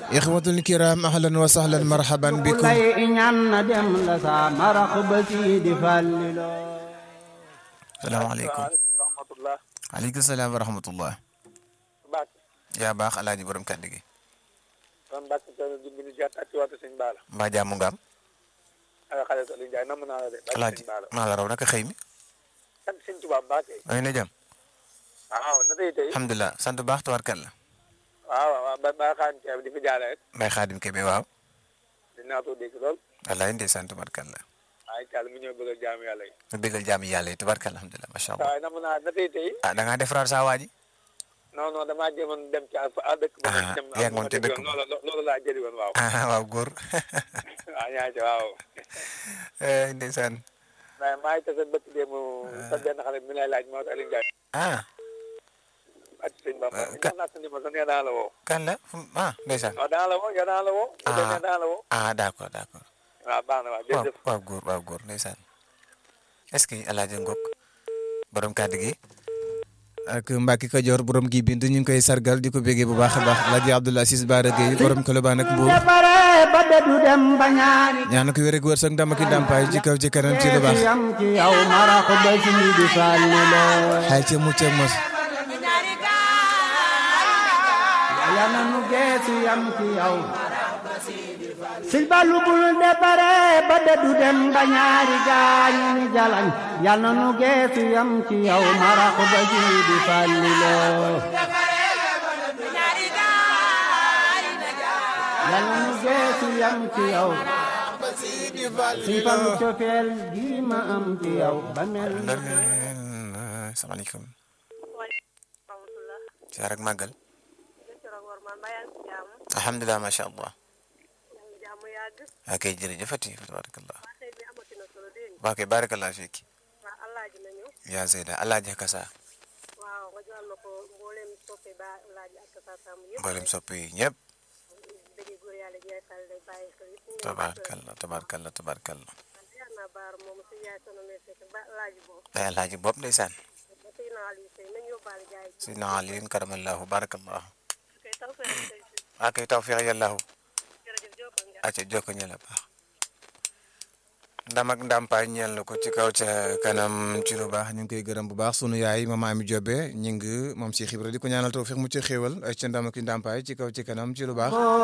ixwatul kiram ahlan wa sahlan marhaban bikum lay ñaan na dem la sa marax ba sii di fallilo salaamaaleykum rahmatullah aleykum salaam wa rahmatullah bak yaa baax alaaji borom kàddu gi kon bak tane dimbali jaat ak ci waatu sëñ baala mbaa jàmm nga am ak xale sa li jaay namm naa la de bak alaaji sëñ baala maa la raw naka xëy mi sant sëñ Tuubaa Mbàkke ay na jàmm waaw na tey tey alhamdulilah sant bu baax tawarkal la waaw waaw ba ba xaan ceeb di fi jaale rek mbay xaadim kebe waaw dinaa ko dégg lool wallaay ndey sant tawarkal la waaye caal mu ñëw bëggal jaamu yàlla yi mu bégal jaami yàlla yi tawarkal alhamdulilah macha allah waaye namm naa na tey tey ah da ngaa defaraat saa waa ji non non damaa jéemoon dem ci a dëkk ba Ah, dem yaa ngi woon te dëkk ba. loolu loolu laa jëli woon waaw ah waaw góor waaw ñaa ci waaw Eh, ndeysaan mais maa ngi tase bëkk déemu sa benn xale mi lay laaj moo tax Aliou Ndiaye ah ak sëñ Bamba Euh, ka- jox naa sa numéro sax nee naa la woo kan la fu- ah ndeysaan waaw daa la woo yow daa la woo Ah. nee daa la woo ah d'accord d'accord waaw baax na waaw waaw jërëjëf waaw góor waaw góor ndeysaan est-ce que alaaji ngok borom kàddu gi ak Mbacke Kajoor borom gi bindu ñu ngi koy sargal di ko bégee bu baax a baax alaaji Abdoulaye Ciss Bara Gueye borom Colobane ak Mbour defare ba dedu dem ba ñaari ñaan ko wér ak wërsëg ndam ak i ndàmpaay ci kaw ci kanam ci lu baax yam ci yow marax ba sii di fallilo xay ci mucc ak mos yàlla na nu geesu yam ci yow sil balu bul defare ba dedu dem ba ñaari gaañu ni jalañ yàlla na nu geesu yam ci yow marax ba sii di fallilo yàlla na nu geesu yam ci yow si falu cofeel gi ma am ci yow ba mel na salaamaaleykum siyaar ak màggal alhamdulilah macha allah ok jërëjëfati tabarakallah waa kay barakallah fiiki yaa Zeyda alaaji kasa mboolem sopp yi ñëpp tabarakallah tabarakallah tabarakallah ay alaaji bopp ndeysaan sidna aliin karamallahu barakallahu waa kay tawfiq yàllahu acca jokko ñela baax ndam ak ndàmpaay ñeel na ko ci kaw ca kanam ci lu baax ñu ngi koy gërëm bu baax sunu yaay mama Ami Jobe ñi ngi moom si xibra di ko ñaanal tawfiq mu ci xéewal ca ndam ak ndàmpaay ci kaw ci kanam ci lu baax